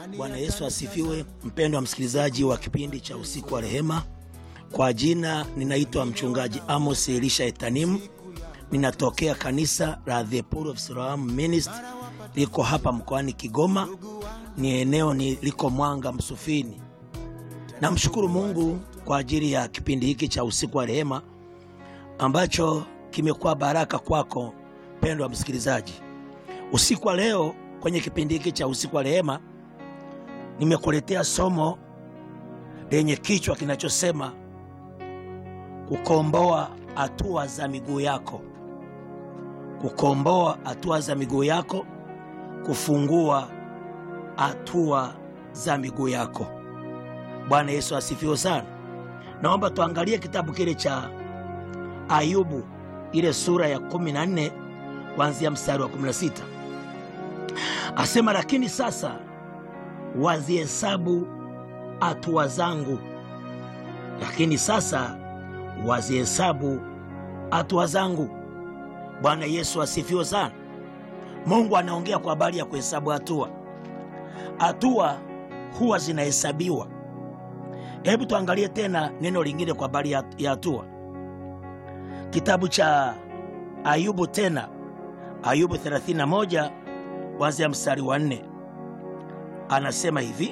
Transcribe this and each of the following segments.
Bwana Yesu asifiwe. Mpendwa msikilizaji wa kipindi cha usiku wa rehema, kwa jina ninaitwa mchungaji Amos Elisha Etanimu, ninatokea kanisa la The Pool of Siloam Ministry, liko hapa mkoani Kigoma, ni eneo ni liko Mwanga Msufini. Namshukuru Mungu kwa ajili ya kipindi hiki cha usiku wa rehema ambacho kimekuwa baraka kwako mpendwa msikilizaji. Usiku wa leo kwenye kipindi hiki cha usiku wa rehema nimekuletea somo lenye kichwa kinachosema kukomboa hatua za miguu yako, kukomboa hatua za miguu yako, kufungua hatua za miguu yako. Bwana Yesu asifiwe sana. Naomba tuangalie kitabu kile cha Ayubu, ile sura ya 14 kuanzia mstari wa 16. Asema, lakini sasa wazihesabu hatua zangu, lakini sasa wazihesabu hatua zangu. Bwana Yesu asifiwe sana. Mungu anaongea kwa habari ya kuhesabu hatua. Hatua huwa zinahesabiwa. Hebu tuangalie tena neno lingine kwa habari ya hatua, kitabu cha Ayubu tena, Ayubu 31 kuanzia mstari wa 4 anasema hivi.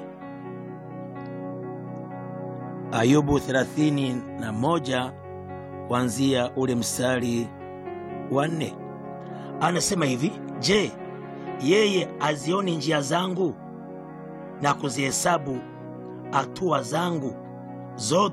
Ayubu 31 kuanzia ule mstari wa 4 anasema hivi: Je, yeye azioni njia zangu na kuzihesabu hatua zangu zote?